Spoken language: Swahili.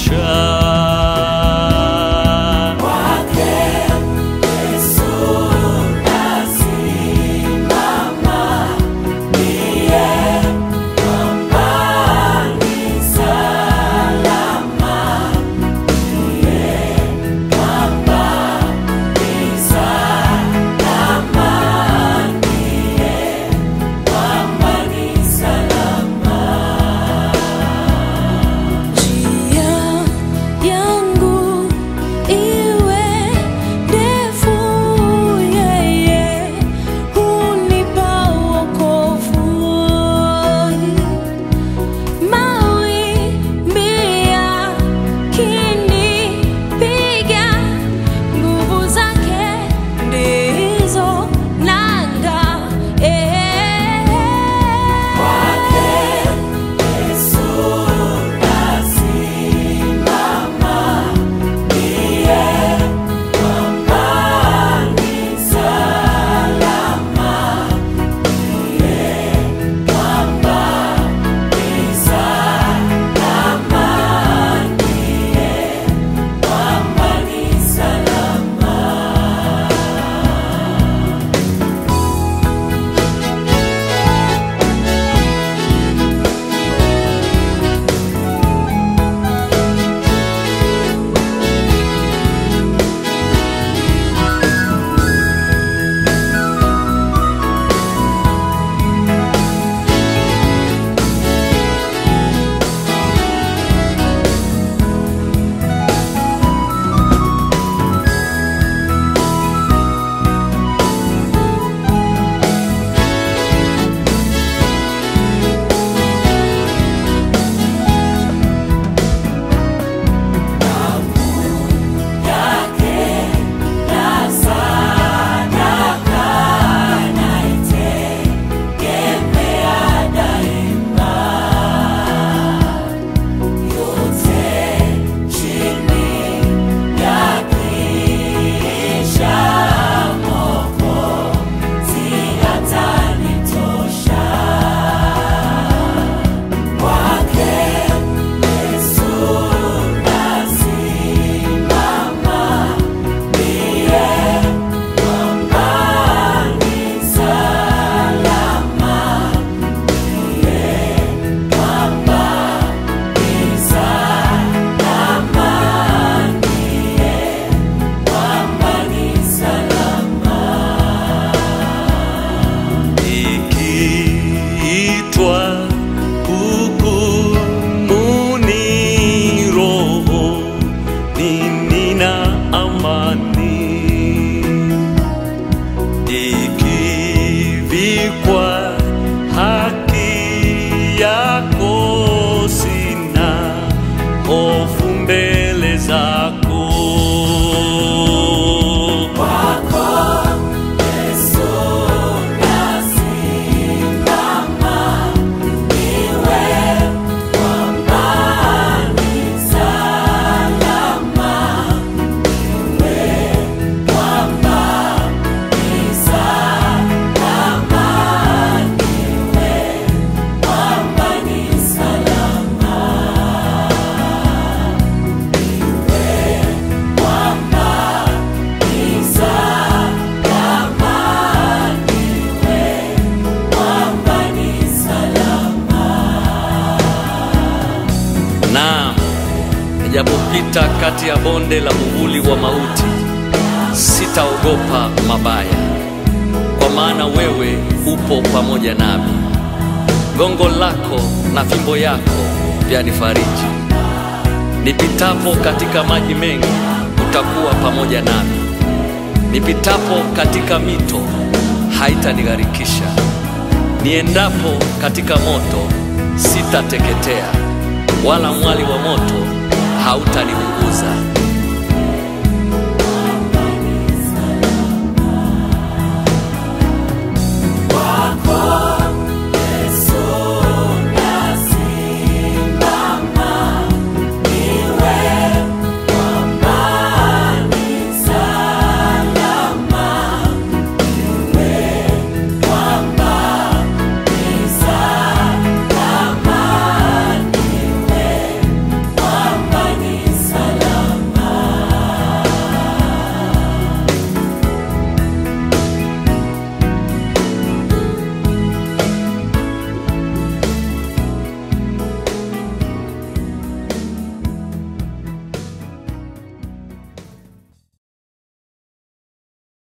Njia yangu iwe ndefu, yeye hunipa wokovu. Mawimbi yakinipiga, nguvu zake ndizo nanga. ikiitwa hukumuni roho nina amani ikivikwa haki yako sina hofu mbele zako Naam, nijapopita kati ya bonde la uvuli wa mauti, sitaogopa mabaya, kwa maana wewe upo pamoja nami. Gongo lako na fimbo yako vyanifariji. Nipitapo katika maji mengi, utakuwa pamoja nami. Nipitapo katika mito, haitanigharikisha. Niendapo katika moto, sitateketea, wala mwali wa moto hautaniunguza.